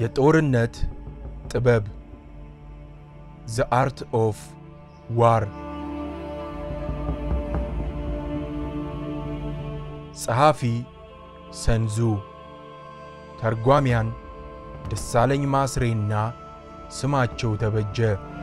የጦርነት ጥበብ ዘ አርት ኦፍ ዋር ጸሐፊ ሰንዙ ተርጓሚያን ደሳለኝ ማስሬና ስማቸው ተበጀ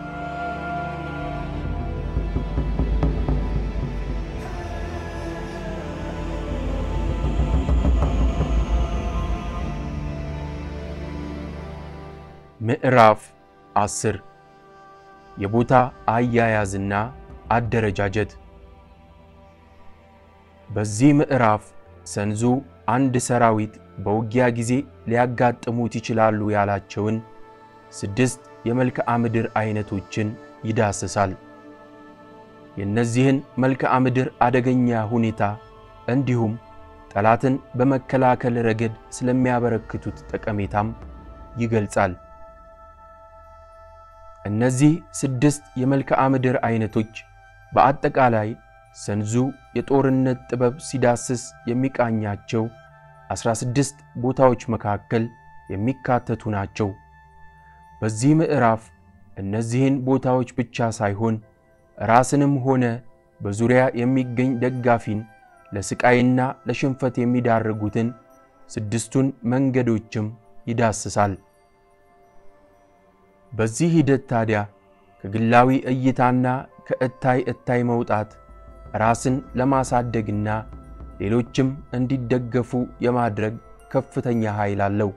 ምዕራፍ አስር የቦታ አያያዝና አደረጃጀት። በዚህ ምዕራፍ ሰንዙ አንድ ሰራዊት በውጊያ ጊዜ ሊያጋጥሙት ይችላሉ ያላቸውን ስድስት የመልክዓ ምድር አይነቶችን ይዳስሳል። የእነዚህን መልክዓ ምድር አደገኛ ሁኔታ እንዲሁም ጠላትን በመከላከል ረገድ ስለሚያበረክቱት ጠቀሜታም ይገልጻል። እነዚህ ስድስት የመልክዓ ምድር አይነቶች በአጠቃላይ ሰንዙ የጦርነት ጥበብ ሲዳስስ የሚቃኛቸው 16 ቦታዎች መካከል የሚካተቱ ናቸው። በዚህ ምዕራፍ እነዚህን ቦታዎች ብቻ ሳይሆን ራስንም ሆነ በዙሪያ የሚገኝ ደጋፊን ለስቃይና ለሽንፈት የሚዳርጉትን ስድስቱን መንገዶችም ይዳስሳል። በዚህ ሂደት ታዲያ ከግላዊ እይታና ከእታይ እታይ መውጣት ራስን ለማሳደግና ሌሎችም እንዲደገፉ የማድረግ ከፍተኛ ኃይል አለው።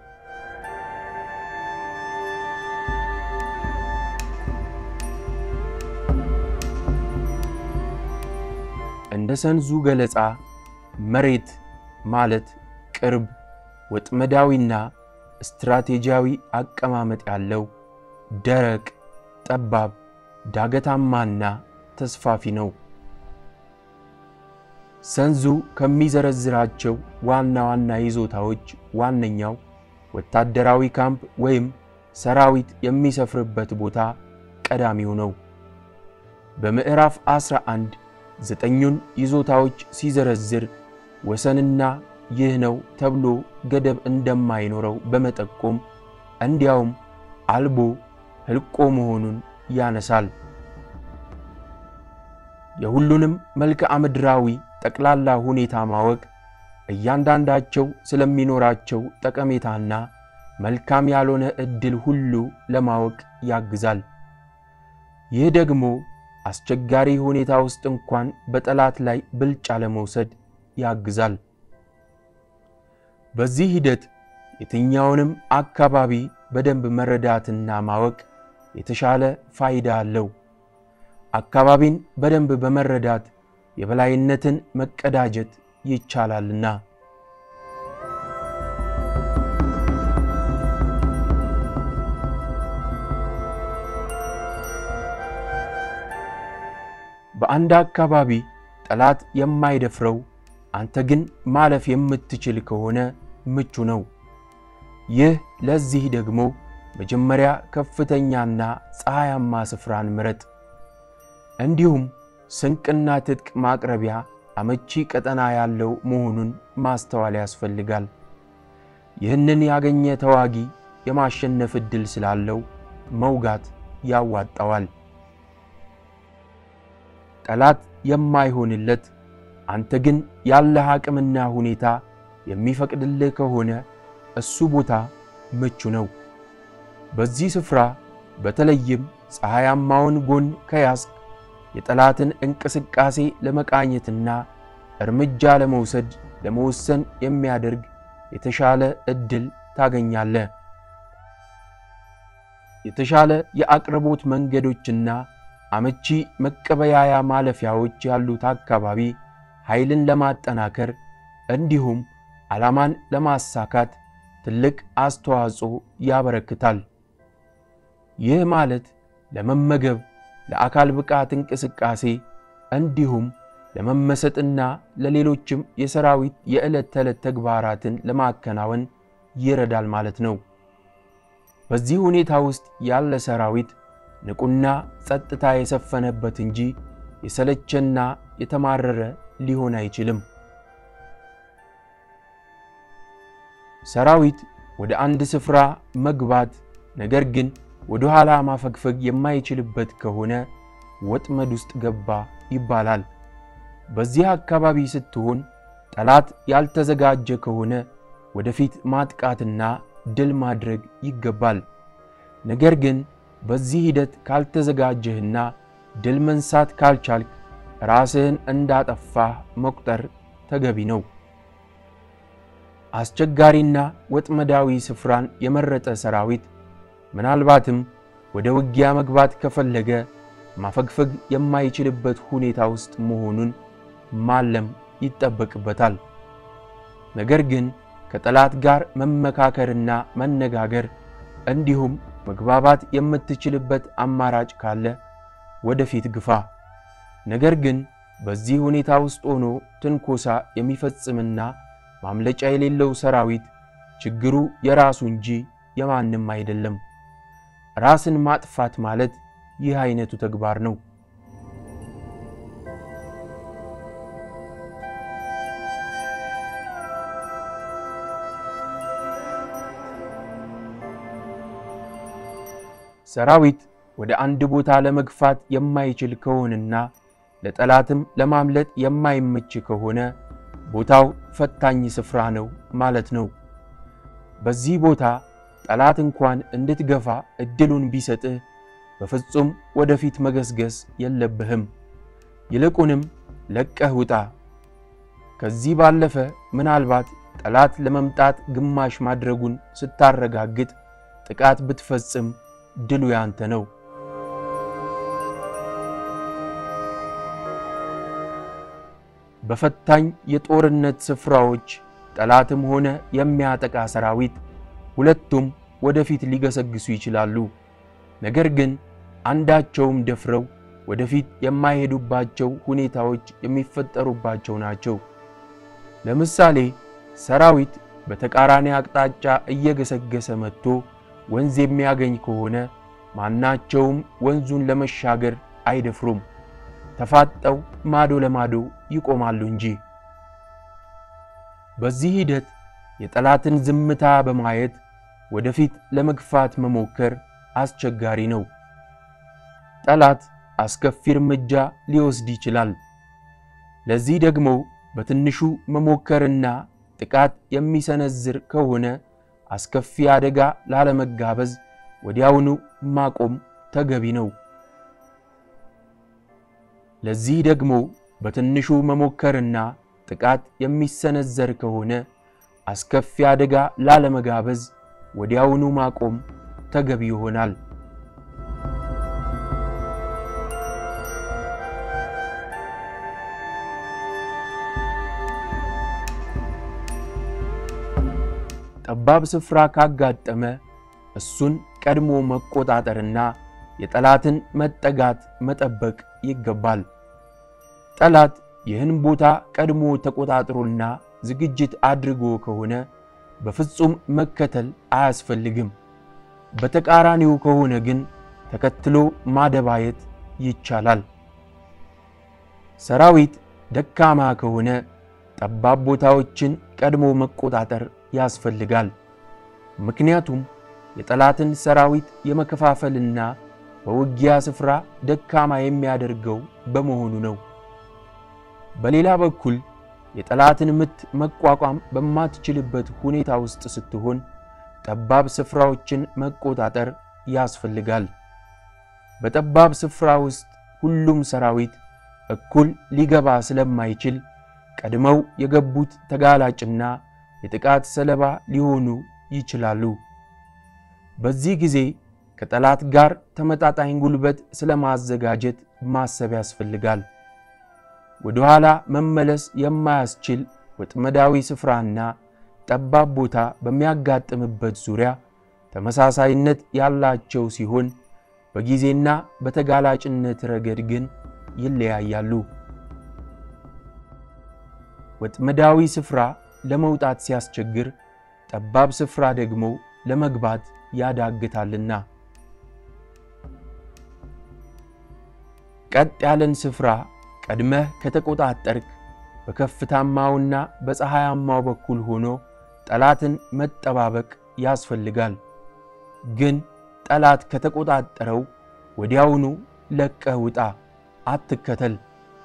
እንደ ሰንዙ ገለጻ መሬት ማለት ቅርብ፣ ወጥመዳዊና ስትራቴጂያዊ አቀማመጥ ያለው ደረቅ፣ ጠባብ፣ ዳገታማና ተስፋፊ ነው። ሰንዙ ከሚዘረዝራቸው ዋና ዋና ይዞታዎች ዋነኛው ወታደራዊ ካምፕ ወይም ሰራዊት የሚሰፍርበት ቦታ ቀዳሚው ነው። በምዕራፍ 11 ዘጠኙን ይዞታዎች ሲዘረዝር ወሰንና ይህ ነው ተብሎ ገደብ እንደማይኖረው በመጠቆም እንዲያውም አልቦ ሕልቆ መሆኑን ያነሳል። የሁሉንም መልክዓ ምድራዊ ጠቅላላ ሁኔታ ማወቅ እያንዳንዳቸው ስለሚኖራቸው ጠቀሜታና መልካም ያልሆነ ዕድል ሁሉ ለማወቅ ያግዛል። ይህ ደግሞ አስቸጋሪ ሁኔታ ውስጥ እንኳን በጠላት ላይ ብልጫ ለመውሰድ ያግዛል። በዚህ ሂደት የትኛውንም አካባቢ በደንብ መረዳትና ማወቅ የተሻለ ፋይዳ አለው። አካባቢን በደንብ በመረዳት የበላይነትን መቀዳጀት ይቻላልና። በአንድ አካባቢ ጠላት የማይደፍረው አንተ ግን ማለፍ የምትችል ከሆነ ምቹ ነው። ይህ ለዚህ ደግሞ መጀመሪያ ከፍተኛና ፀሐያማ ስፍራን ምረጥ። እንዲሁም ስንቅና ትጥቅ ማቅረቢያ አመቺ ቀጠና ያለው መሆኑን ማስተዋል ያስፈልጋል። ይህንን ያገኘ ተዋጊ የማሸነፍ ዕድል ስላለው መውጋት ያዋጣዋል። ጠላት የማይሆንለት አንተ ግን ያለህ አቅምና ሁኔታ የሚፈቅድልህ ከሆነ እሱ ቦታ ምቹ ነው። በዚህ ስፍራ በተለይም ፀሐያማውን ጎን ከያዝክ የጠላትን እንቅስቃሴ ለመቃኘትና እርምጃ ለመውሰድ ለመወሰን የሚያደርግ የተሻለ ዕድል ታገኛለህ። የተሻለ የአቅርቦት መንገዶችና አመቺ መቀበያያ ማለፊያዎች ያሉት አካባቢ ኃይልን ለማጠናከር እንዲሁም ዓላማን ለማሳካት ትልቅ አስተዋጽኦ ያበረክታል። ይህ ማለት ለመመገብ፣ ለአካል ብቃት እንቅስቃሴ እንዲሁም ለመመሰጥና ለሌሎችም የሰራዊት የዕለት ተዕለት ተግባራትን ለማከናወን ይረዳል ማለት ነው። በዚህ ሁኔታ ውስጥ ያለ ሰራዊት ንቁና ጸጥታ የሰፈነበት እንጂ የሰለቸና የተማረረ ሊሆን አይችልም። ሰራዊት ወደ አንድ ስፍራ መግባት ነገር ግን ወደ ኋላ ማፈግፈግ የማይችልበት ከሆነ ወጥመድ ውስጥ ገባ ይባላል። በዚህ አካባቢ ስትሆን ጠላት ያልተዘጋጀ ከሆነ ወደፊት ማጥቃትና ድል ማድረግ ይገባል። ነገር ግን በዚህ ሂደት ካልተዘጋጀህና ድል መንሳት ካልቻልክ ራስህን እንዳጠፋህ መቁጠር ተገቢ ነው። አስቸጋሪና ወጥመዳዊ ስፍራን የመረጠ ሰራዊት ምናልባትም ወደ ውጊያ መግባት ከፈለገ ማፈግፈግ የማይችልበት ሁኔታ ውስጥ መሆኑን ማለም ይጠበቅበታል። ነገር ግን ከጠላት ጋር መመካከርና መነጋገር እንዲሁም መግባባት የምትችልበት አማራጭ ካለ ወደፊት ግፋ። ነገር ግን በዚህ ሁኔታ ውስጥ ሆኖ ትንኮሳ የሚፈጽምና ማምለጫ የሌለው ሰራዊት ችግሩ የራሱ እንጂ የማንም አይደለም። ራስን ማጥፋት ማለት ይህ አይነቱ ተግባር ነው። ሰራዊት ወደ አንድ ቦታ ለመግፋት የማይችል ከሆነና ለጠላትም ለማምለጥ የማይመች ከሆነ ቦታው ፈታኝ ስፍራ ነው ማለት ነው። በዚህ ቦታ ጠላት እንኳን እንድትገፋ እድሉን ቢሰጥህ በፍጹም ወደፊት መገስገስ የለብህም። ይልቁንም ለቀህ ውጣ። ከዚህ ባለፈ ምናልባት ጠላት ለመምጣት ግማሽ ማድረጉን ስታረጋግጥ ጥቃት ብትፈጽም ድሉ ያንተ ነው። በፈታኝ የጦርነት ስፍራዎች ጠላትም ሆነ የሚያጠቃ ሰራዊት ሁለቱም ወደፊት ሊገሰግሱ ይችላሉ። ነገር ግን አንዳቸውም ደፍረው ወደፊት የማይሄዱባቸው ሁኔታዎች የሚፈጠሩባቸው ናቸው። ለምሳሌ ሰራዊት በተቃራኒ አቅጣጫ እየገሰገሰ መጥቶ ወንዝ የሚያገኝ ከሆነ ማናቸውም ወንዙን ለመሻገር አይደፍሩም። ተፋጠው ማዶ ለማዶ ይቆማሉ እንጂ። በዚህ ሂደት የጠላትን ዝምታ በማየት ወደፊት ለመግፋት መሞከር አስቸጋሪ ነው። ጠላት አስከፊ እርምጃ ሊወስድ ይችላል። ለዚህ ደግሞ በትንሹ መሞከርና ጥቃት የሚሰነዝር ከሆነ አስከፊ አደጋ ላለመጋበዝ ወዲያውኑ ማቆም ተገቢ ነው። ለዚህ ደግሞ በትንሹ መሞከርና ጥቃት የሚሰነዘር ከሆነ አስከፊ አደጋ ላለመጋበዝ ወዲያውኑ ማቆም ተገቢ ይሆናል። ጠባብ ስፍራ ካጋጠመ እሱን ቀድሞ መቆጣጠርና የጠላትን መጠጋት መጠበቅ ይገባል። ጠላት ይህን ቦታ ቀድሞ ተቆጣጥሮና ዝግጅት አድርጎ ከሆነ በፍጹም መከተል አያስፈልግም። በተቃራኒው ከሆነ ግን ተከትሎ ማደባየት ይቻላል። ሰራዊት ደካማ ከሆነ ጠባብ ቦታዎችን ቀድሞ መቆጣጠር ያስፈልጋል። ምክንያቱም የጠላትን ሰራዊት የመከፋፈልና በውጊያ ስፍራ ደካማ የሚያደርገው በመሆኑ ነው። በሌላ በኩል የጠላትን ምት መቋቋም በማትችልበት ሁኔታ ውስጥ ስትሆን ጠባብ ስፍራዎችን መቆጣጠር ያስፈልጋል። በጠባብ ስፍራ ውስጥ ሁሉም ሰራዊት እኩል ሊገባ ስለማይችል ቀድመው የገቡት ተጋላጭና የጥቃት ሰለባ ሊሆኑ ይችላሉ። በዚህ ጊዜ ከጠላት ጋር ተመጣጣኝ ጉልበት ስለማዘጋጀት ማሰብ ያስፈልጋል። ወደ ኋላ መመለስ የማያስችል ወጥመዳዊ ስፍራና ጠባብ ቦታ በሚያጋጥምበት ዙሪያ ተመሳሳይነት ያላቸው ሲሆን በጊዜና በተጋላጭነት ረገድ ግን ይለያያሉ። ወጥመዳዊ ስፍራ ለመውጣት ሲያስቸግር፣ ጠባብ ስፍራ ደግሞ ለመግባት ያዳግታልና። ቀጥ ያለን ስፍራ ቀድመህ ከተቆጣጠርክ በከፍታማውና በፀሐያማው በኩል ሆኖ ጠላትን መጠባበቅ ያስፈልጋል። ግን ጠላት ከተቆጣጠረው ወዲያውኑ ለቀህ ውጣ፣ አትከተል።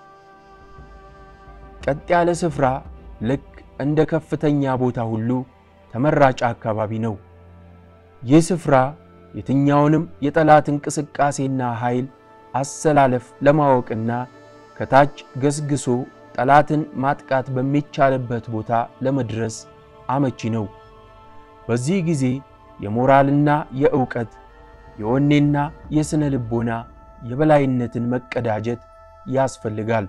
ቀጥ ያለ ስፍራ ልክ እንደ ከፍተኛ ቦታ ሁሉ ተመራጭ አካባቢ ነው። ይህ ስፍራ የትኛውንም የጠላት እንቅስቃሴና ኃይል አሰላለፍ ለማወቅና ከታች ገስግሶ ጠላትን ማጥቃት በሚቻልበት ቦታ ለመድረስ አመቺ ነው። በዚህ ጊዜ የሞራልና የእውቀት የወኔና የሥነ ልቦና የበላይነትን መቀዳጀት ያስፈልጋል።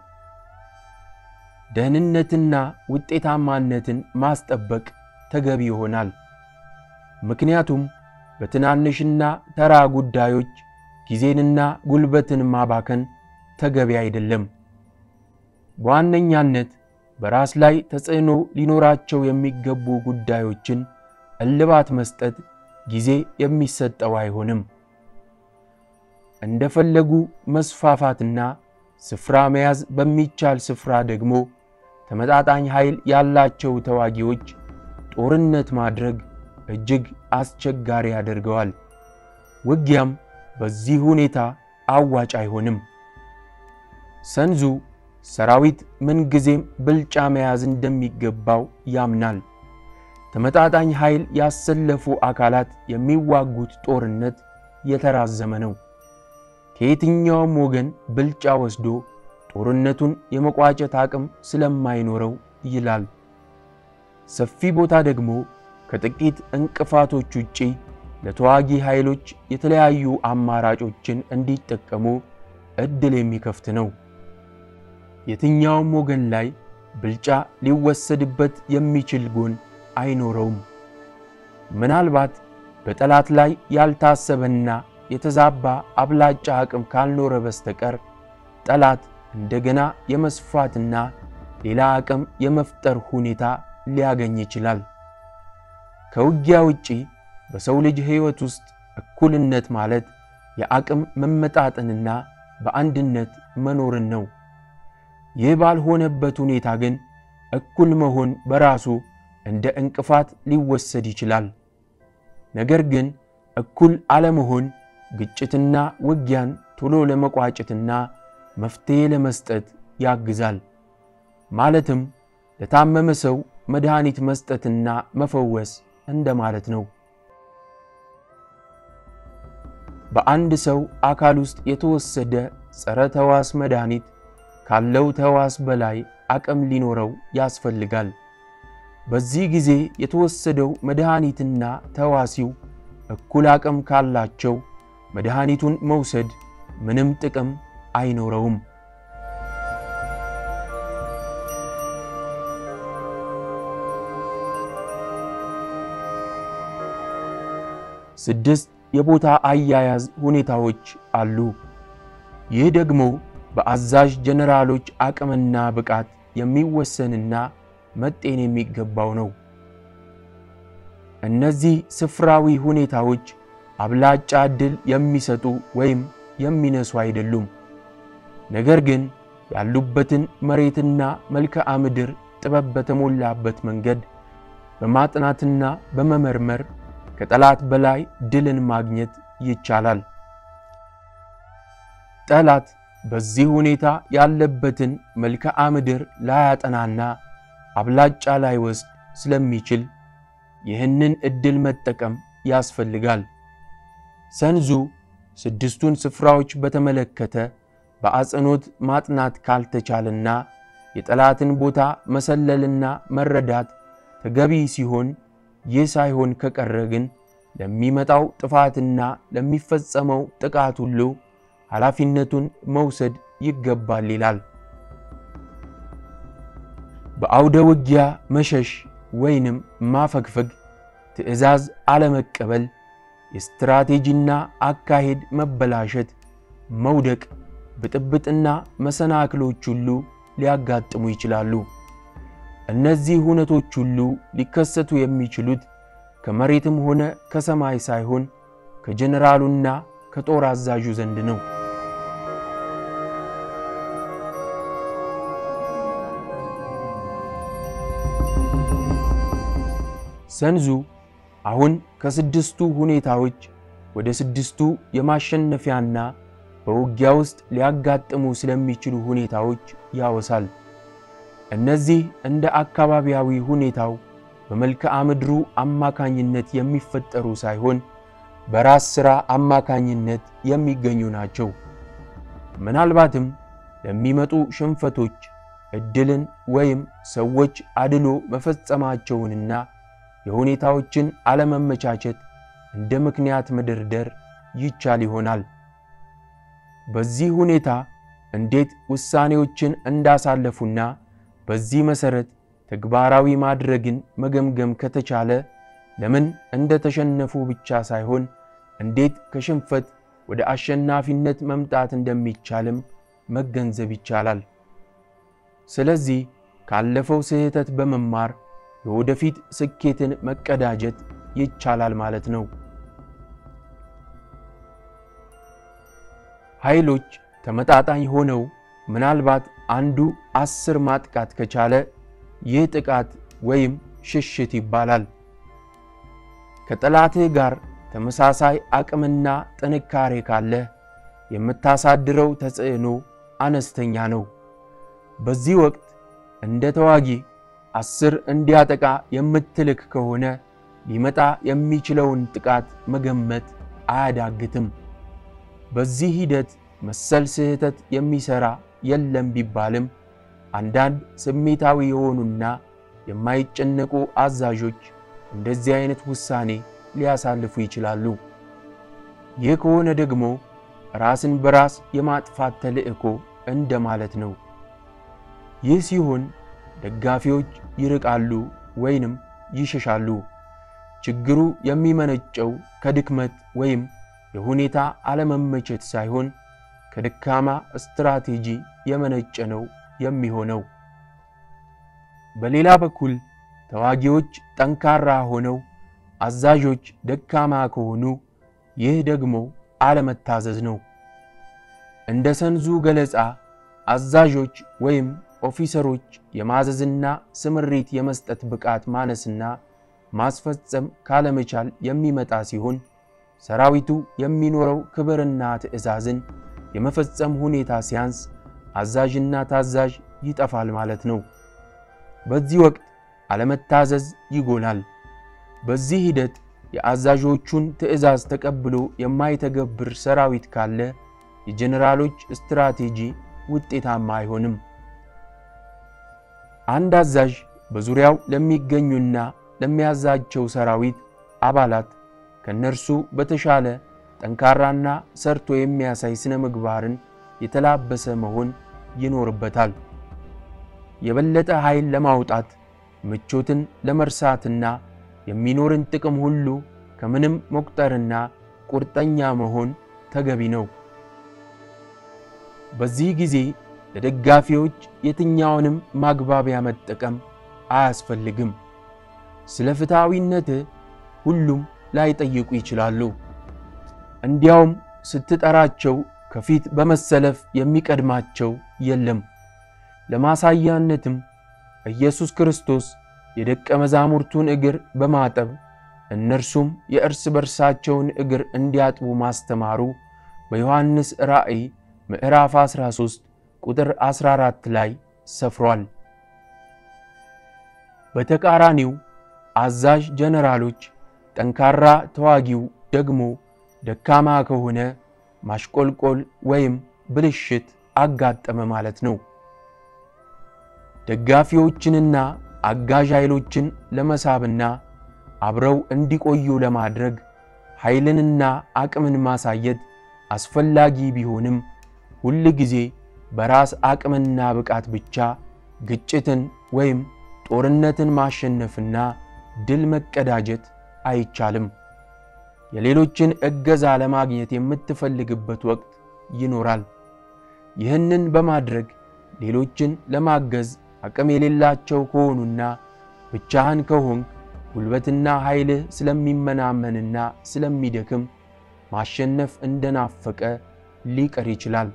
ደህንነትና ውጤታማነትን ማስጠበቅ ተገቢ ይሆናል። ምክንያቱም በትናንሽና ተራ ጉዳዮች ጊዜንና ጉልበትን ማባከን ተገቢ አይደለም። በዋነኛነት በራስ ላይ ተጽዕኖ ሊኖራቸው የሚገቡ ጉዳዮችን እልባት መስጠት ጊዜ የሚሰጠው አይሆንም። እንደፈለጉ መስፋፋትና ስፍራ መያዝ በሚቻል ስፍራ ደግሞ ተመጣጣኝ ኃይል ያላቸው ተዋጊዎች ጦርነት ማድረግ እጅግ አስቸጋሪ ያደርገዋል። ውጊያም በዚህ ሁኔታ አዋጭ አይሆንም። ሰንዙ ሰራዊት ምንጊዜም ብልጫ መያዝ እንደሚገባው ያምናል። ተመጣጣኝ ኃይል ያሰለፉ አካላት የሚዋጉት ጦርነት የተራዘመ ነው። ከየትኛውም ወገን ብልጫ ወስዶ ጦርነቱን የመቋጨት አቅም ስለማይኖረው ይላል። ሰፊ ቦታ ደግሞ ከጥቂት እንቅፋቶች ውጪ ለተዋጊ ኃይሎች የተለያዩ አማራጮችን እንዲጠቀሙ ዕድል የሚከፍት ነው። የትኛውም ወገን ላይ ብልጫ ሊወሰድበት የሚችል ጎን አይኖረውም። ምናልባት በጠላት ላይ ያልታሰበና የተዛባ አብላጫ አቅም ካልኖረ በስተቀር ጠላት እንደገና የመስፋትና ሌላ አቅም የመፍጠር ሁኔታ ሊያገኝ ይችላል። ከውጊያ ውጪ በሰው ልጅ ሕይወት ውስጥ እኩልነት ማለት የአቅም መመጣጠንና በአንድነት መኖርን ነው። ይህ ባልሆነበት ሁኔታ ግን እኩል መሆን በራሱ እንደ እንቅፋት ሊወሰድ ይችላል። ነገር ግን እኩል አለመሆን ግጭትና ውጊያን ቶሎ ለመቋጨትና መፍትሔ ለመስጠት ያግዛል። ማለትም ለታመመ ሰው መድኃኒት መስጠትና መፈወስ እንደማለት ነው። በአንድ ሰው አካል ውስጥ የተወሰደ ጸረ ተዋስ መድኃኒት ካለው ተዋስ በላይ አቅም ሊኖረው ያስፈልጋል። በዚህ ጊዜ የተወሰደው መድኃኒትና ተዋሲው እኩል አቅም ካላቸው መድኃኒቱን መውሰድ ምንም ጥቅም አይኖረውም። ስድስት የቦታ አያያዝ ሁኔታዎች አሉ። ይህ ደግሞ በአዛዥ ጀነራሎች አቅምና ብቃት የሚወሰንና መጤን የሚገባው ነው። እነዚህ ስፍራዊ ሁኔታዎች አብላጫ ዕድል የሚሰጡ ወይም የሚነሱ አይደሉም። ነገር ግን ያሉበትን መሬትና መልክዓ ምድር ጥበብ በተሞላበት መንገድ በማጥናትና በመመርመር ከጠላት በላይ ድልን ማግኘት ይቻላል። ጠላት በዚህ ሁኔታ ያለበትን መልክዓ ምድር ላያጠናና አብላጫ ላይወስድ ስለሚችል ይህንን ዕድል መጠቀም ያስፈልጋል። ሰንዙ ስድስቱን ስፍራዎች በተመለከተ በአጽንኦት ማጥናት ካልተቻለና የጠላትን ቦታ መሰለልና መረዳት ተገቢ ሲሆን ይህ ሳይሆን ከቀረ ግን ለሚመጣው ጥፋትና ለሚፈጸመው ጥቃት ሁሉ ኃላፊነቱን መውሰድ ይገባል ይላል። በአውደ ውጊያ መሸሽ ወይንም ማፈግፈግ፣ ትዕዛዝ አለመቀበል፣ የስትራቴጂና አካሄድ መበላሸት፣ መውደቅ፣ ብጥብጥና መሰናክሎች ሁሉ ሊያጋጥሙ ይችላሉ። እነዚህ ሁነቶች ሁሉ ሊከሰቱ የሚችሉት ከመሬትም ሆነ ከሰማይ ሳይሆን ከጀነራሉና ከጦር አዛዡ ዘንድ ነው። ሰንዙ አሁን ከስድስቱ ሁኔታዎች ወደ ስድስቱ የማሸነፊያና በውጊያ ውስጥ ሊያጋጥሙ ስለሚችሉ ሁኔታዎች ያወሳል። እነዚህ እንደ አካባቢያዊ ሁኔታው በመልክዓ ምድሩ አማካኝነት የሚፈጠሩ ሳይሆን በራስ ሥራ አማካኝነት የሚገኙ ናቸው። ምናልባትም ለሚመጡ ሽንፈቶች ዕድልን ወይም ሰዎች አድሎ መፈጸማቸውንና የሁኔታዎችን አለመመቻቸት እንደ ምክንያት መደርደር ይቻል ይሆናል። በዚህ ሁኔታ እንዴት ውሳኔዎችን እንዳሳለፉና በዚህ መሠረት ተግባራዊ ማድረግን መገምገም ከተቻለ ለምን እንደተሸነፉ ብቻ ሳይሆን እንዴት ከሽንፈት ወደ አሸናፊነት መምጣት እንደሚቻልም መገንዘብ ይቻላል። ስለዚህ ካለፈው ስህተት በመማር የወደፊት ስኬትን መቀዳጀት ይቻላል ማለት ነው። ኃይሎች ተመጣጣኝ ሆነው ምናልባት አንዱ አስር ማጥቃት ከቻለ ይህ ጥቃት ወይም ሽሽት ይባላል። ከጠላትህ ጋር ተመሳሳይ አቅምና ጥንካሬ ካለህ የምታሳድረው ተጽዕኖ አነስተኛ ነው። በዚህ ወቅት እንደ ተዋጊ አስር እንዲያጠቃ የምትልክ ከሆነ ሊመጣ የሚችለውን ጥቃት መገመት አያዳግትም። በዚህ ሂደት መሰል ስህተት የሚሠራ የለም ቢባልም አንዳንድ ስሜታዊ የሆኑና የማይጨነቁ አዛዦች እንደዚህ አይነት ውሳኔ ሊያሳልፉ ይችላሉ። ይህ ከሆነ ደግሞ ራስን በራስ የማጥፋት ተልዕኮ እንደማለት ነው። ይህ ሲሆን ደጋፊዎች ይርቃሉ ወይንም ይሸሻሉ። ችግሩ የሚመነጨው ከድክመት ወይም የሁኔታ አለመመቸት ሳይሆን ከደካማ ስትራቴጂ የመነጨ ነው የሚሆነው። በሌላ በኩል ተዋጊዎች ጠንካራ ሆነው አዛዦች ደካማ ከሆኑ ይህ ደግሞ አለመታዘዝ ነው። እንደ ሰንዙ ገለጻ አዛዦች ወይም ኦፊሰሮች የማዘዝና ስምሪት የመስጠት ብቃት ማነስና ማስፈጸም ካለመቻል የሚመጣ ሲሆን ሰራዊቱ የሚኖረው ክብርና ትዕዛዝን የመፈጸም ሁኔታ ሲያንስ አዛዥና ታዛዥ ይጠፋል ማለት ነው። በዚህ ወቅት አለመታዘዝ ይጎላል። በዚህ ሂደት የአዛዦቹን ትዕዛዝ ተቀብሎ የማይተገብር ሰራዊት ካለ የጀኔራሎች ስትራቴጂ ውጤታማ አይሆንም። አንድ አዛዥ በዙሪያው ለሚገኙና ለሚያዛቸው ሰራዊት አባላት ከነርሱ በተሻለ ጠንካራና ሰርቶ የሚያሳይ ስነ ምግባርን የተላበሰ መሆን ይኖርበታል። የበለጠ ኃይል ለማውጣት ምቾትን ለመርሳትና የሚኖርን ጥቅም ሁሉ ከምንም መቁጠርና ቁርጠኛ መሆን ተገቢ ነው። በዚህ ጊዜ ለደጋፊዎች የትኛውንም ማግባቢያ መጠቀም አያስፈልግም። ስለ ፍትሐዊነትህ ሁሉም ላይጠይቁ ይችላሉ። እንዲያውም ስትጠራቸው ከፊት በመሰለፍ የሚቀድማቸው የለም። ለማሳያነትም ኢየሱስ ክርስቶስ የደቀ መዛሙርቱን እግር በማጠብ እነርሱም የእርስ በርሳቸውን እግር እንዲያጥቡ ማስተማሩ በዮሐንስ ራእይ ምዕራፍ 13 ቁጥር 14 ላይ ሰፍሯል። በተቃራኒው አዛዥ ጀነራሎች ጠንካራ ተዋጊው ደግሞ ደካማ ከሆነ ማሽቆልቆል ወይም ብልሽት አጋጠመ ማለት ነው። ደጋፊዎችንና አጋዥ ኃይሎችን ለመሳብና አብረው እንዲቆዩ ለማድረግ ኃይልንና አቅምን ማሳየት አስፈላጊ ቢሆንም ሁል ጊዜ በራስ አቅምና ብቃት ብቻ ግጭትን ወይም ጦርነትን ማሸነፍና ድል መቀዳጀት አይቻልም። የሌሎችን እገዛ ለማግኘት የምትፈልግበት ወቅት ይኖራል። ይህንን በማድረግ ሌሎችን ለማገዝ አቅም የሌላቸው ከሆኑና ብቻህን ከሆንክ ጉልበትና ኃይልህ ስለሚመናመንና ስለሚደክም ማሸነፍ እንደናፈቀ ሊቀር ይችላል።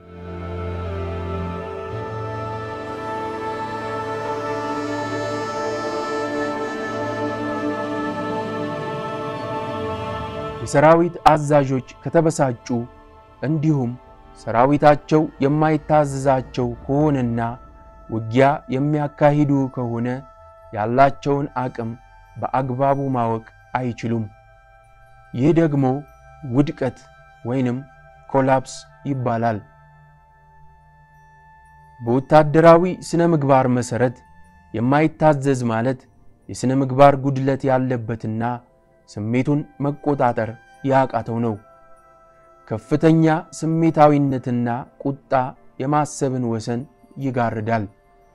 የሰራዊት አዛዦች ከተበሳጩ እንዲሁም ሰራዊታቸው የማይታዘዛቸው ከሆነና ውጊያ የሚያካሂዱ ከሆነ ያላቸውን አቅም በአግባቡ ማወቅ አይችሉም። ይህ ደግሞ ውድቀት ወይንም ኮላፕስ ይባላል። በወታደራዊ ስነ ምግባር መሠረት የማይታዘዝ ማለት የሥነ ምግባር ጉድለት ያለበትና ስሜቱን መቆጣጠር ያቃተው ነው። ከፍተኛ ስሜታዊነትና ቁጣ የማሰብን ወሰን ይጋርዳል።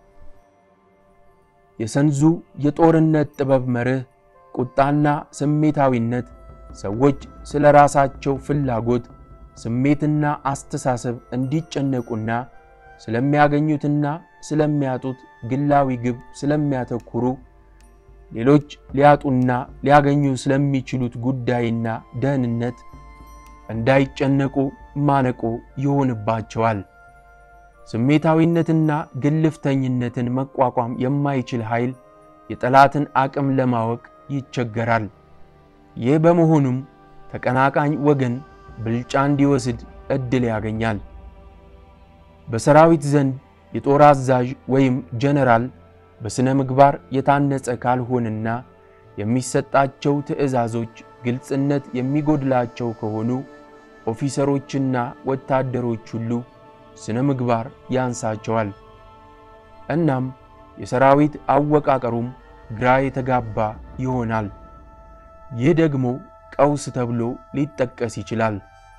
የሰንዙ የጦርነት ጥበብ መርህ ቁጣና ስሜታዊነት ሰዎች ስለ ራሳቸው ፍላጎት፣ ስሜትና አስተሳሰብ እንዲጨነቁና ስለሚያገኙትና ስለሚያጡት ግላዊ ግብ ስለሚያተኩሩ ሌሎች ሊያጡና ሊያገኙ ስለሚችሉት ጉዳይና ደህንነት እንዳይጨነቁ ማነቆ ይሆንባቸዋል። ስሜታዊነትና ግልፍተኝነትን መቋቋም የማይችል ኃይል የጠላትን አቅም ለማወቅ ይቸገራል። ይህ በመሆኑም ተቀናቃኝ ወገን ብልጫ እንዲወስድ ዕድል ያገኛል። በሰራዊት ዘንድ የጦር አዛዥ ወይም ጀነራል በሥነ ምግባር የታነጸ ካልሆነና የሚሰጣቸው ትዕዛዞች ግልጽነት የሚጎድላቸው ከሆኑ ኦፊሰሮችና ወታደሮች ሁሉ ስነ ምግባር ያንሳቸዋል። እናም የሰራዊት አወቃቀሩም ግራ የተጋባ ይሆናል። ይህ ደግሞ ቀውስ ተብሎ ሊጠቀስ ይችላል።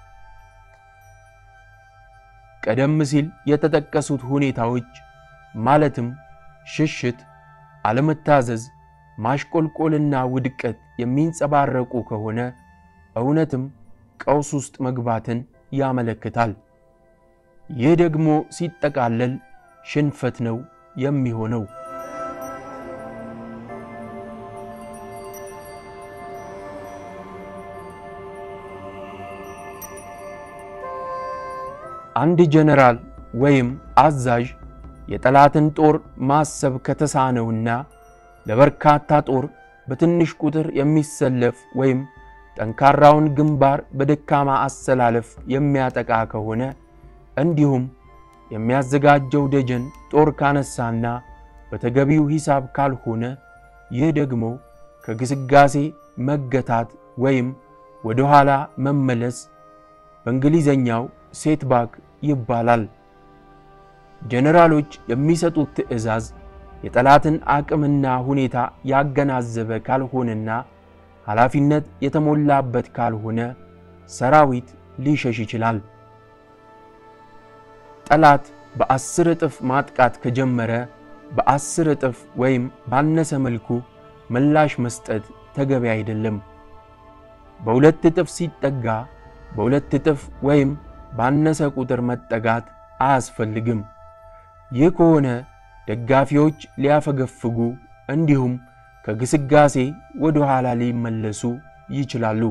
ቀደም ሲል የተጠቀሱት ሁኔታዎች ማለትም ሽሽት፣ አለመታዘዝ፣ ማሽቆልቆልና ውድቀት የሚንጸባረቁ ከሆነ እውነትም ቀውስ ውስጥ መግባትን ያመለክታል። ይህ ደግሞ ሲጠቃለል ሽንፈት ነው የሚሆነው። አንድ ጀነራል ወይም አዛዥ የጠላትን ጦር ማሰብ ከተሳነውና ለበርካታ ጦር በትንሽ ቁጥር የሚሰለፍ ወይም ጠንካራውን ግንባር በደካማ አሰላለፍ የሚያጠቃ ከሆነ እንዲሁም የሚያዘጋጀው ደጀን ጦር ካነሳና በተገቢው ሂሳብ ካልሆነ ይህ ደግሞ ከግስጋሴ መገታት ወይም ወደ ኋላ መመለስ በእንግሊዘኛው ሴትባክ ይባላል። ጀነራሎች የሚሰጡት ትዕዛዝ የጠላትን አቅምና ሁኔታ ያገናዘበ ካልሆነና ኃላፊነት የተሞላበት ካልሆነ ሰራዊት ሊሸሽ ይችላል። ጠላት በአስር እጥፍ ማጥቃት ከጀመረ በአስር እጥፍ ወይም ባነሰ መልኩ ምላሽ መስጠት ተገቢ አይደለም። በሁለት እጥፍ ሲጠጋ በሁለት እጥፍ ወይም ባነሰ ቁጥር መጠጋት አያስፈልግም። ይህ ከሆነ ደጋፊዎች ሊያፈገፍጉ እንዲሁም ከግስጋሴ ወደ ኋላ ሊመለሱ ይችላሉ።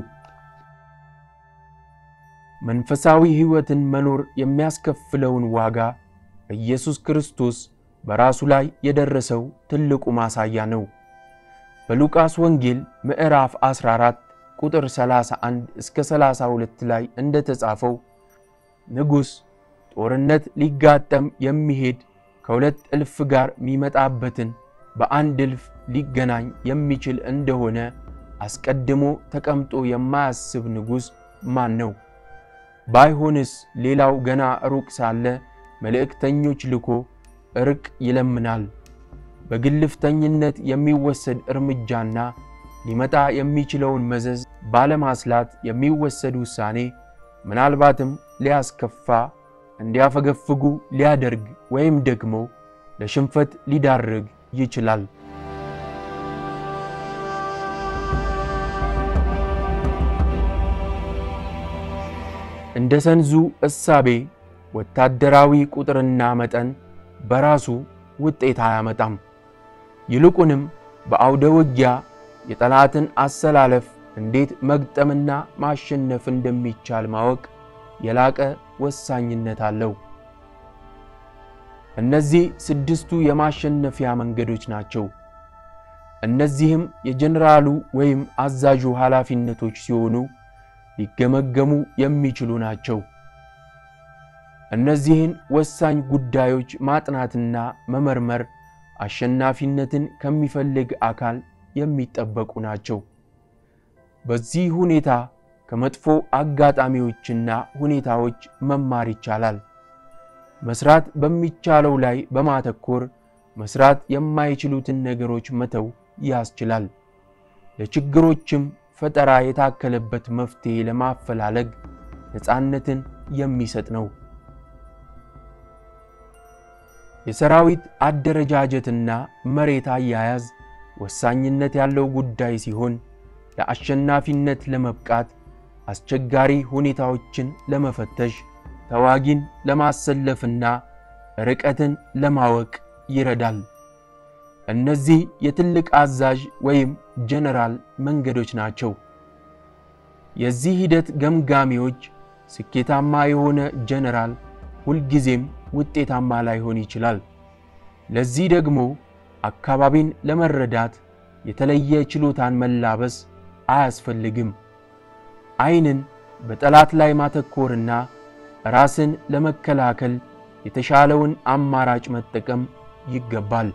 መንፈሳዊ ሕይወትን መኖር የሚያስከፍለውን ዋጋ ኢየሱስ ክርስቶስ በራሱ ላይ የደረሰው ትልቁ ማሳያ ነው። በሉቃስ ወንጌል ምዕራፍ 14 ቁጥር 31 እስከ 32 ላይ እንደተጻፈው ንጉሥ ጦርነት ሊጋጠም የሚሄድ ከሁለት እልፍ ጋር የሚመጣበትን በአንድ እልፍ ሊገናኝ የሚችል እንደሆነ አስቀድሞ ተቀምጦ የማያስብ ንጉሥ ማን ነው? ባይሆንስ ሌላው ገና ሩቅ ሳለ መልእክተኞች ልኮ እርቅ ይለምናል። በግልፍተኝነት የሚወሰድ እርምጃና ሊመጣ የሚችለውን መዘዝ ባለማስላት የሚወሰድ ውሳኔ ምናልባትም ሊያስከፋ እንዲያፈገፍጉ ሊያደርግ ወይም ደግሞ ለሽንፈት ሊዳርግ ይችላል። እንደ ሰንዙ እሳቤ ወታደራዊ ቁጥርና መጠን በራሱ ውጤት አያመጣም። ይልቁንም በአውደ ውጊያ የጠላትን አሰላለፍ እንዴት መግጠምና ማሸነፍ እንደሚቻል ማወቅ የላቀ ወሳኝነት አለው። እነዚህ ስድስቱ የማሸነፊያ መንገዶች ናቸው። እነዚህም የጀኔራሉ ወይም አዛዡ ኃላፊነቶች ሲሆኑ ሊገመገሙ የሚችሉ ናቸው። እነዚህን ወሳኝ ጉዳዮች ማጥናትና መመርመር አሸናፊነትን ከሚፈልግ አካል የሚጠበቁ ናቸው። በዚህ ሁኔታ ከመጥፎ አጋጣሚዎችና ሁኔታዎች መማር ይቻላል። መስራት በሚቻለው ላይ በማተኮር መስራት የማይችሉትን ነገሮች መተው ያስችላል። ለችግሮችም ፈጠራ የታከለበት መፍትሔ ለማፈላለግ ነፃነትን የሚሰጥ ነው። የሰራዊት አደረጃጀትና መሬት አያያዝ ወሳኝነት ያለው ጉዳይ ሲሆን ለአሸናፊነት ለመብቃት አስቸጋሪ ሁኔታዎችን ለመፈተሽ ተዋጊን ለማሰለፍና ርቀትን ለማወቅ ይረዳል። እነዚህ የትልቅ አዛዥ ወይም ጀነራል መንገዶች ናቸው። የዚህ ሂደት ገምጋሚዎች ስኬታማ የሆነ ጀነራል ሁልጊዜም ውጤታማ ላይሆን ይችላል። ለዚህ ደግሞ አካባቢን ለመረዳት የተለየ ችሎታን መላበስ አያስፈልግም። ዓይንን በጠላት ላይ ማተኮርና ራስን ለመከላከል የተሻለውን አማራጭ መጠቀም ይገባል።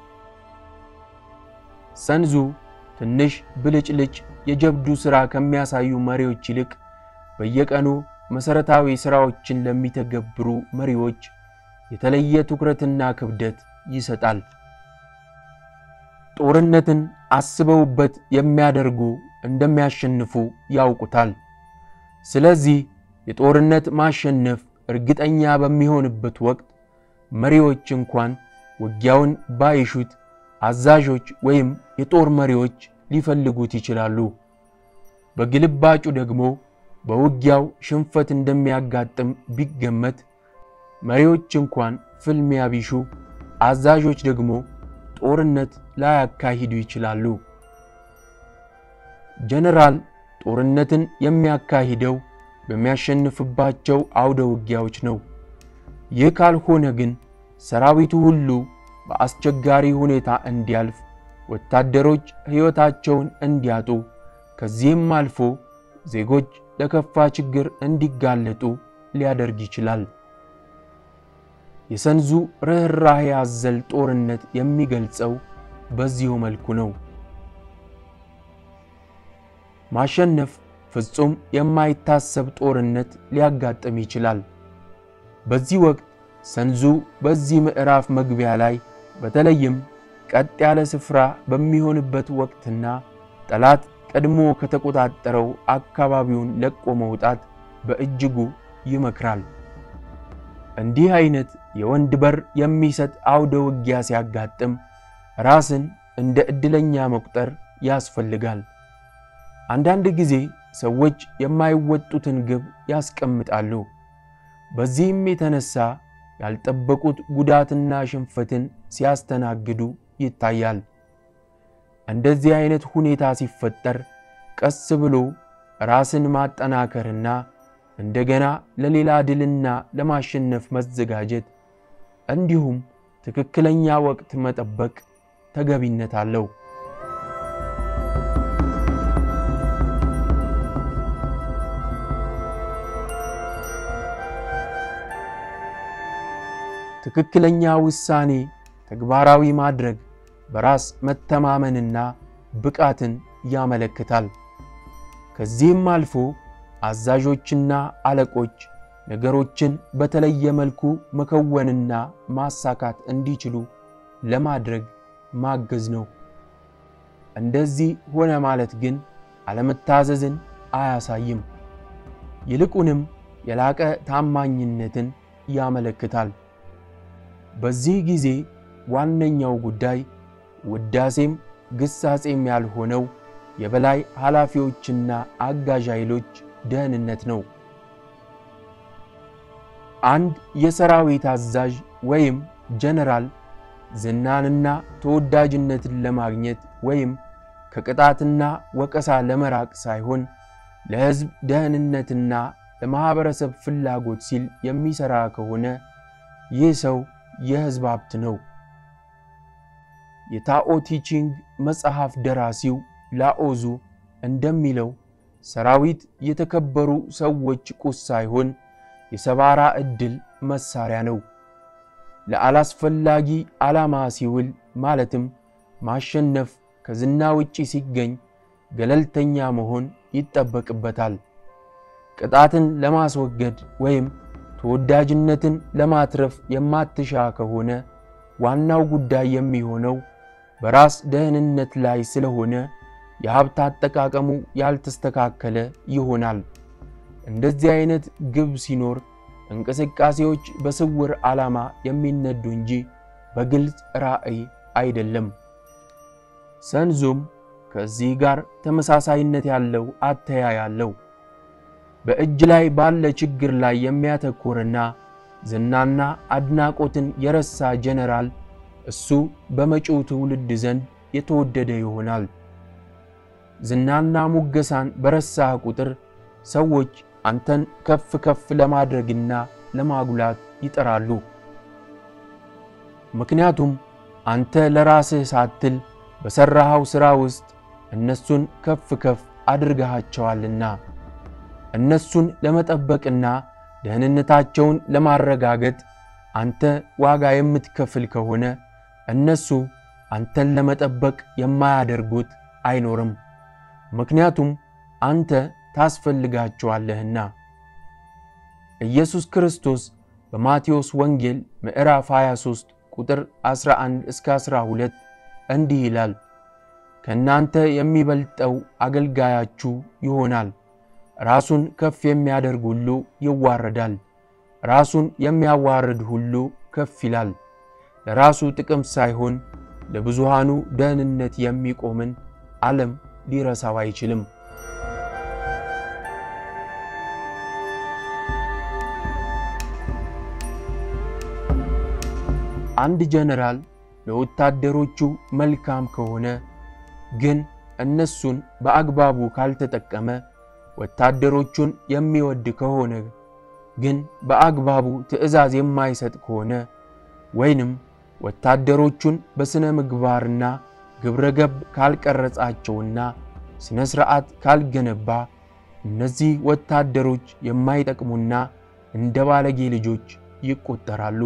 ሰንዙ ትንሽ ብልጭልጭ የጀብዱ ሥራ ከሚያሳዩ መሪዎች ይልቅ በየቀኑ መሠረታዊ ሥራዎችን ለሚተገብሩ መሪዎች የተለየ ትኩረትና ክብደት ይሰጣል። ጦርነትን አስበውበት የሚያደርጉ እንደሚያሸንፉ ያውቁታል። ስለዚህ የጦርነት ማሸነፍ እርግጠኛ በሚሆንበት ወቅት መሪዎች እንኳን ውጊያውን ባይሹት አዛዦች ወይም የጦር መሪዎች ሊፈልጉት ይችላሉ። በግልባጩ ደግሞ በውጊያው ሽንፈት እንደሚያጋጥም ቢገመት መሪዎች እንኳን ፍልሚያ ቢሹ አዛዦች ደግሞ ጦርነት ላያካሂዱ ይችላሉ። ጀነራል ጦርነትን የሚያካሂደው በሚያሸንፍባቸው አውደ ውጊያዎች ነው። ይህ ካልሆነ ግን ሰራዊቱ ሁሉ በአስቸጋሪ ሁኔታ እንዲያልፍ፣ ወታደሮች ሕይወታቸውን እንዲያጡ፣ ከዚህም አልፎ ዜጎች ለከፋ ችግር እንዲጋለጡ ሊያደርግ ይችላል። የሰንዙ ርኅራኄ አዘል ጦርነት የሚገልጸው በዚሁ መልኩ ነው። ማሸነፍ ፍጹም የማይታሰብ ጦርነት ሊያጋጥም ይችላል። በዚህ ወቅት ሰንዙ በዚህ ምዕራፍ መግቢያ ላይ በተለይም ቀጥ ያለ ስፍራ በሚሆንበት ወቅትና ጠላት ቀድሞ ከተቆጣጠረው አካባቢውን ለቆ መውጣት በእጅጉ ይመክራል። እንዲህ አይነት የወንድ በር የሚሰጥ አውደ ውጊያ ሲያጋጥም ራስን እንደ ዕድለኛ መቁጠር ያስፈልጋል። አንዳንድ ጊዜ ሰዎች የማይወጡትን ግብ ያስቀምጣሉ። በዚህም የተነሳ ያልጠበቁት ጉዳትና ሽንፈትን ሲያስተናግዱ ይታያል። እንደዚህ አይነት ሁኔታ ሲፈጠር ቀስ ብሎ ራስን ማጠናከርና እንደገና ለሌላ ድልና ለማሸነፍ መዘጋጀት እንዲሁም ትክክለኛ ወቅት መጠበቅ ተገቢነት አለው። ትክክለኛ ውሳኔ ተግባራዊ ማድረግ በራስ መተማመንና ብቃትን ያመለክታል። ከዚህም አልፎ አዛዦችና አለቆች ነገሮችን በተለየ መልኩ መከወንና ማሳካት እንዲችሉ ለማድረግ ማገዝ ነው። እንደዚህ ሆነ ማለት ግን አለመታዘዝን አያሳይም። ይልቁንም የላቀ ታማኝነትን ያመለክታል። በዚህ ጊዜ ዋነኛው ጉዳይ ውዳሴም ግሳጼም ያልሆነው የበላይ ኃላፊዎችና አጋዥ ኃይሎች ደህንነት ነው። አንድ የሰራዊት አዛዥ ወይም ጀነራል ዝናንና ተወዳጅነትን ለማግኘት ወይም ከቅጣትና ወቀሳ ለመራቅ ሳይሆን ለሕዝብ ደህንነትና ለማኅበረሰብ ፍላጎት ሲል የሚሠራ ከሆነ ይህ ሰው የሕዝብ ሀብት ነው። የታኦ ቲቺንግ መጽሐፍ ደራሲው ላኦዙ እንደሚለው ሰራዊት የተከበሩ ሰዎች ቁስ ሳይሆን የሰባራ ዕድል መሳሪያ ነው። ለአላስፈላጊ ዓላማ ሲውል ማለትም ማሸነፍ ከዝና ውጪ ሲገኝ ገለልተኛ መሆን ይጠበቅበታል። ቅጣትን ለማስወገድ ወይም ተወዳጅነትን ለማትረፍ የማትሻ ከሆነ ዋናው ጉዳይ የሚሆነው በራስ ደህንነት ላይ ስለሆነ የሀብት አጠቃቀሙ ያልተስተካከለ ይሆናል። እንደዚህ አይነት ግብ ሲኖር እንቅስቃሴዎች በስውር ዓላማ የሚነዱ እንጂ በግልጽ ራዕይ አይደለም። ሰንዙም ከዚህ ጋር ተመሳሳይነት ያለው አተያይ አለው። በእጅ ላይ ባለ ችግር ላይ የሚያተኩርና ዝናና አድናቆትን የረሳ ጀነራል እሱ በመጪው ትውልድ ዘንድ የተወደደ ይሆናል። ዝናና ሙገሳን በረሳህ ቁጥር ሰዎች አንተን ከፍ ከፍ ለማድረግና ለማጉላት ይጠራሉ። ምክንያቱም አንተ ለራስህ ሳትል በሠራኸው ሥራ ውስጥ እነሱን ከፍ ከፍ አድርገሃቸዋልና። እነሱን ለመጠበቅና ደህንነታቸውን ለማረጋገጥ አንተ ዋጋ የምትከፍል ከሆነ እነሱ አንተን ለመጠበቅ የማያደርጉት አይኖርም። ምክንያቱም አንተ ታስፈልጋቸዋለህና። ኢየሱስ ክርስቶስ በማቴዎስ ወንጌል ምዕራፍ 23 ቁጥር 11 እስከ 12 እንዲህ ይላል፣ ከእናንተ የሚበልጠው አገልጋያችሁ ይሆናል። ራሱን ከፍ የሚያደርግ ሁሉ ይዋረዳል፣ ራሱን የሚያዋርድ ሁሉ ከፍ ይላል። ለራሱ ጥቅም ሳይሆን ለብዙሃኑ ደህንነት የሚቆምን ዓለም ሊረሳው አይችልም። አንድ ጀነራል ለወታደሮቹ መልካም ከሆነ ግን እነሱን በአግባቡ ካልተጠቀመ፣ ወታደሮቹን የሚወድ ከሆነ ግን በአግባቡ ትዕዛዝ የማይሰጥ ከሆነ ወይንም ወታደሮቹን በሥነ ምግባርና ግብረ ገብ ካልቀረጻቸውና ሥነ ሥርዓት ካልገነባ እነዚህ ወታደሮች የማይጠቅሙና እንደ ባለጌ ልጆች ይቆጠራሉ።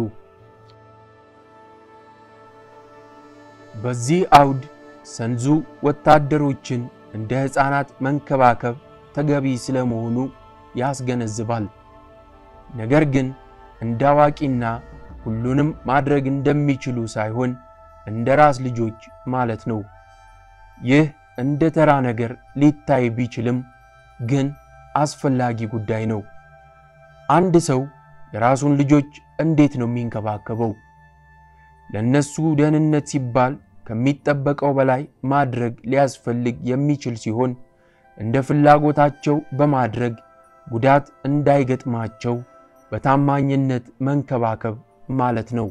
በዚህ አውድ ሰንዙ ወታደሮችን እንደ ሕፃናት መንከባከብ ተገቢ ስለመሆኑ ያስገነዝባል። ነገር ግን እንደ አዋቂና ሁሉንም ማድረግ እንደሚችሉ ሳይሆን እንደ ራስ ልጆች ማለት ነው። ይህ እንደ ተራ ነገር ሊታይ ቢችልም ግን አስፈላጊ ጉዳይ ነው። አንድ ሰው የራሱን ልጆች እንዴት ነው የሚንከባከበው? ለነሱ ደህንነት ሲባል ከሚጠበቀው በላይ ማድረግ ሊያስፈልግ የሚችል ሲሆን እንደ ፍላጎታቸው በማድረግ ጉዳት እንዳይገጥማቸው በታማኝነት መንከባከብ ማለት ነው።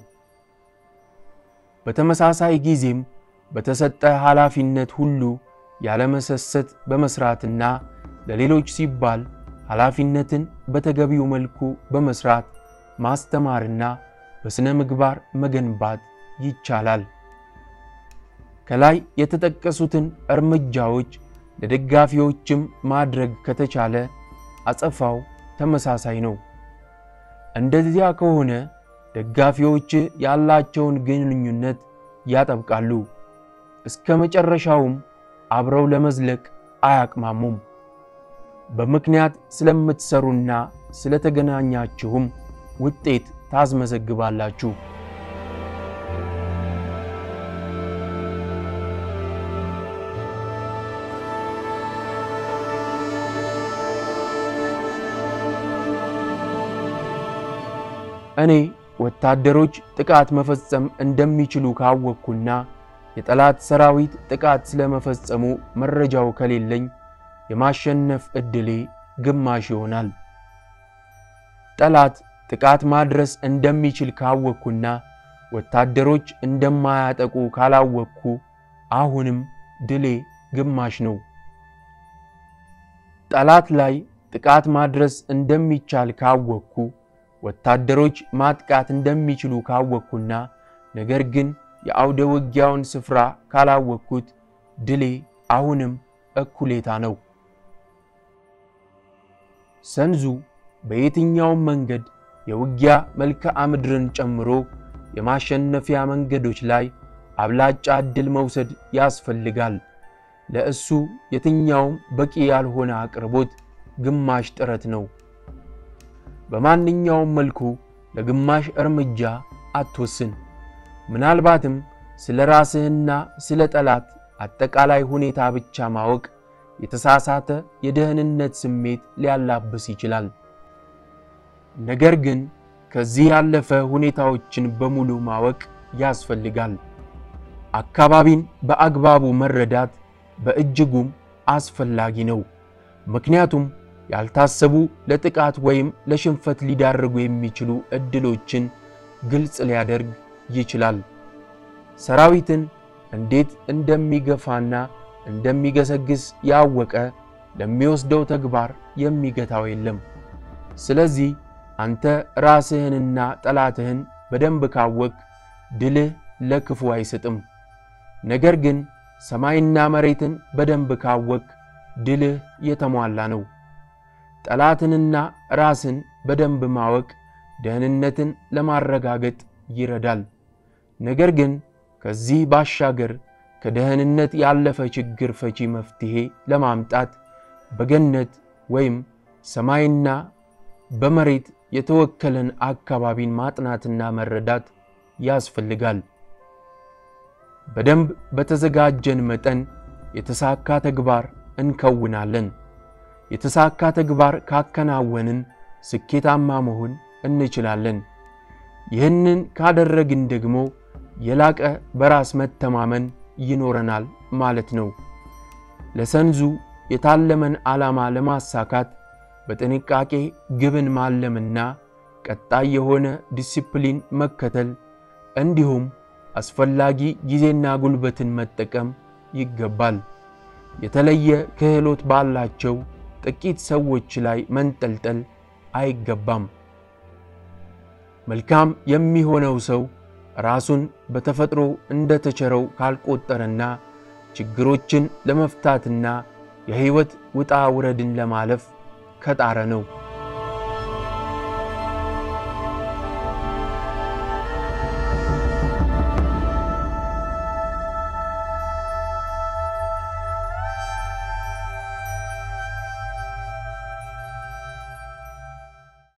በተመሳሳይ ጊዜም በተሰጠ ኃላፊነት ሁሉ ያለመሰሰት በመስራትና ለሌሎች ሲባል ኃላፊነትን በተገቢው መልኩ በመስራት ማስተማርና በሥነ ምግባር መገንባት ይቻላል። ከላይ የተጠቀሱትን እርምጃዎች ለደጋፊዎችም ማድረግ ከተቻለ አጸፋው ተመሳሳይ ነው። እንደዚያ ከሆነ ደጋፊዎች ያላቸውን ግንኙነት ያጠብቃሉ፣ እስከ መጨረሻውም አብረው ለመዝለቅ አያቅማሙም። በምክንያት ስለምትሰሩና ስለተገናኛችሁም ውጤት ታስመዘግባላችሁ። እኔ ወታደሮች ጥቃት መፈጸም እንደሚችሉ ካወቅኩና የጠላት ሰራዊት ጥቃት ስለመፈጸሙ መረጃው ከሌለኝ የማሸነፍ ዕድሌ ግማሽ ይሆናል። ጠላት ጥቃት ማድረስ እንደሚችል ካወቅኩና ወታደሮች እንደማያጠቁ ካላወቅኩ አሁንም ድሌ ግማሽ ነው። ጠላት ላይ ጥቃት ማድረስ እንደሚቻል ካወቅኩ ወታደሮች ማጥቃት እንደሚችሉ ካወቅኩና ነገር ግን የአውደ ውጊያውን ስፍራ ካላወቅኩት ድሌ አሁንም እኩሌታ ነው። ሰንዙ በየትኛውም መንገድ የውጊያ መልክዓ ምድርን ጨምሮ የማሸነፊያ መንገዶች ላይ አብላጫ ዕድል መውሰድ ያስፈልጋል። ለእሱ የትኛውም በቂ ያልሆነ አቅርቦት ግማሽ ጥረት ነው። በማንኛውም መልኩ ለግማሽ እርምጃ አትወስን። ምናልባትም ስለ ራስህና ስለ ጠላት አጠቃላይ ሁኔታ ብቻ ማወቅ የተሳሳተ የደህንነት ስሜት ሊያላብስ ይችላል። ነገር ግን ከዚህ ያለፈ ሁኔታዎችን በሙሉ ማወቅ ያስፈልጋል። አካባቢን በአግባቡ መረዳት በእጅጉም አስፈላጊ ነው። ምክንያቱም ያልታሰቡ ለጥቃት ወይም ለሽንፈት ሊዳርጉ የሚችሉ ዕድሎችን ግልጽ ሊያደርግ ይችላል። ሰራዊትን እንዴት እንደሚገፋና እንደሚገሰግስ ያወቀ ለሚወስደው ተግባር የሚገታው የለም። ስለዚህ አንተ ራስህንና ጠላትህን በደንብ ካወቅ ድልህ ለክፉ አይሰጥም። ነገር ግን ሰማይና መሬትን በደንብ ካወቅ ድልህ የተሟላ ነው። ጠላትንና ራስን በደንብ ማወቅ ደህንነትን ለማረጋገጥ ይረዳል። ነገር ግን ከዚህ ባሻገር ከደህንነት ያለፈ ችግር ፈቺ መፍትሔ ለማምጣት በገነት ወይም ሰማይና በመሬት የተወከለን አካባቢን ማጥናትና መረዳት ያስፈልጋል። በደንብ በተዘጋጀን መጠን የተሳካ ተግባር እንከውናለን። የተሳካ ተግባር ካከናወንን ስኬታማ መሆን እንችላለን። ይህንን ካደረግን ደግሞ የላቀ በራስ መተማመን ይኖረናል ማለት ነው። ለሰንዙ የታለመን ዓላማ ለማሳካት በጥንቃቄ ግብን ማለምና ቀጣይ የሆነ ዲሲፕሊን መከተል እንዲሁም አስፈላጊ ጊዜና ጉልበትን መጠቀም ይገባል። የተለየ ክህሎት ባላቸው ጥቂት ሰዎች ላይ መንጠልጠል አይገባም። መልካም የሚሆነው ሰው ራሱን በተፈጥሮ እንደተቸረው ካልቆጠረና ችግሮችን ለመፍታትና የሕይወት ውጣ ውረድን ለማለፍ ከጣረ ነው።